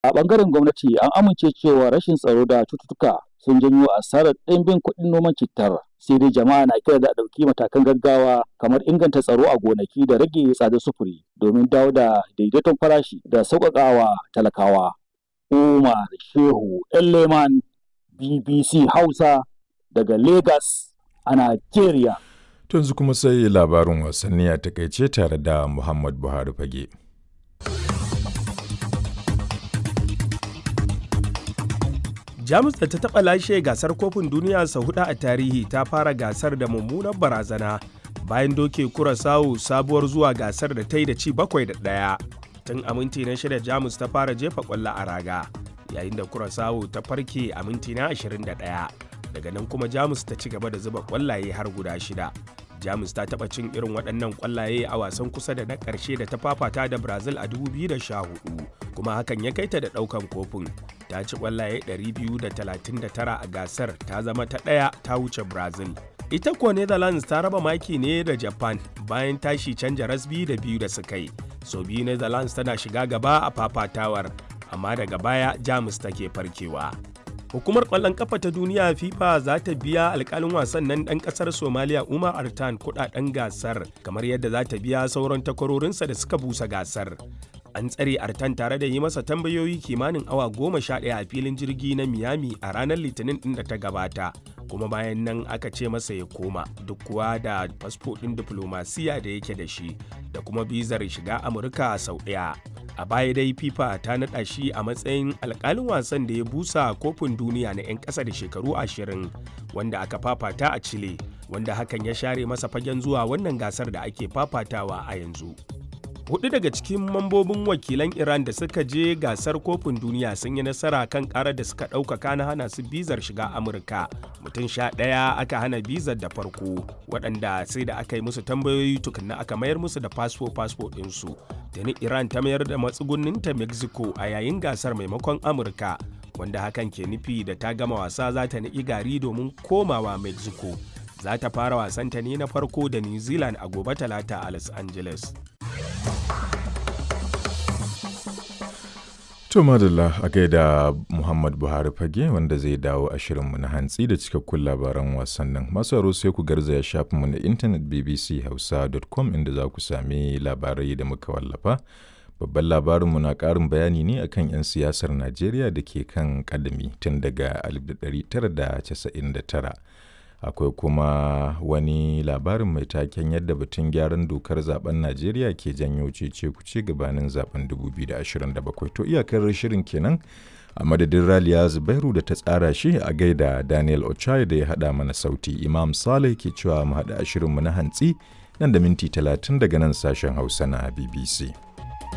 A ɓangaren gwamnati an amince cewa rashin tsaro da cututtuka sun janyo asarar ɗimbin kuɗin noman cittar. Sai dai jama'a na kira da a ɗauki matakan gaggawa kamar inganta tsaro a gonaki da rage tsadar sufuri domin dawo da daidaiton farashi da sauƙaƙawa talakawa. Umar Shehu Leman BBC Hausa daga Lagos a Najeriya. Tunzu kuma sai labarin wasanni a takaice tare da Muhammad Buhari Fage. jamus da ta taɓa lashe gasar kofin duniya sau hudu a tarihi ta fara gasar da mummunar barazana bayan doke kurasawu sabuwar zuwa gasar da ta yi da ci bakwai da ɗaya tun a minti na shida jamus ta fara jefa ƙwallo a raga yayin da kurasawu ta farke a minti na 21 daga nan kuma jamus ta ci gaba da zuba ƙwallaye har guda shida jamus ta taɓa cin irin waɗannan ƙwallaye a wasan kusa da na ƙarshe da ta fafata da brazil a 2014 kuma hakan ya kai ta da ɗaukan kofin ta ci ƙwallaye 239 a gasar ta zama ta ɗaya ta wuce brazil ita kuwa netherlands ta raba maki ne da japan bayan tashi canja rasbi da biyu da suka yi so biyu netherlands tana shiga gaba a fafatawar amma daga baya jamus take farkewa Hukumar ƙwallon ƙafa ta duniya FIFA za ta biya alƙalin wasan nan ɗan ƙasar Somaliya Umar Artan kuɗaɗen gasar kamar yadda za ta biya sauran takwarorinsa da suka busa gasar. An tsare Artan tare da yi masa tambayoyi kimanin awa goma sha ɗaya a filin jirgi na Miami a ranar Litinin ɗin da ta gabata. Kuma bayan nan aka ce masa ya koma duk kuwa da fasfo ɗin diflomasiya da yake da shi da kuma bizar shiga Amurka sau ɗaya. a baya dai fifa ta naɗa shi a matsayin alkalin wasan da ya busa kofin duniya na 'yan ƙasa da shekaru ashirin wanda aka fafata a chile wanda hakan ya share masa fagen zuwa wannan gasar da ake fafatawa a yanzu hudu daga cikin mambobin wakilan iran da suka je gasar kofin duniya sun yi nasara kan karar da suka ɗaukaka na hana su bizar shiga amurka mutum sha ɗaya aka hana bizar da farko waɗanda sai da aka yi musu tambayoyi tukunna aka mayar musu da fasfo fasfo ɗinsu tuni iran ta mayar da matsugunninta mexico a yayin gasar maimakon amurka wanda hakan ke nufi da ta gama wasa za ta niƙi gari domin komawa mexico za ta fara wasanta ne na farko da new zealand a gobe talata a los angeles To madalla a gaida Muhammad Buhari fage wanda zai dawo a shirinmu na hantsi da cikakkun labaran wasannin. Masu aro sai ku garzaya shafinmu na intanet bbchausa.com inda za ku sami labarai da muka wallafa. Babban labarinmu na ƙarin bayani ne akan 'yan siyasar Najeriya da ke kan ƙadami tun daga 1999. akwai kuma wani labarin mai taken yadda batun gyaran dokar zaben najeriya ke janyo cece kuce gabanin zaben 2027 to iyakar shirin kenan a madadin raliya zubairu da ta tsara shi a gaida daniel ochai da ya hada mana sauti imam saleh ke cewa mu hada shirinmu na hantsi nan da minti 30 daga nan sashen hausa na bbc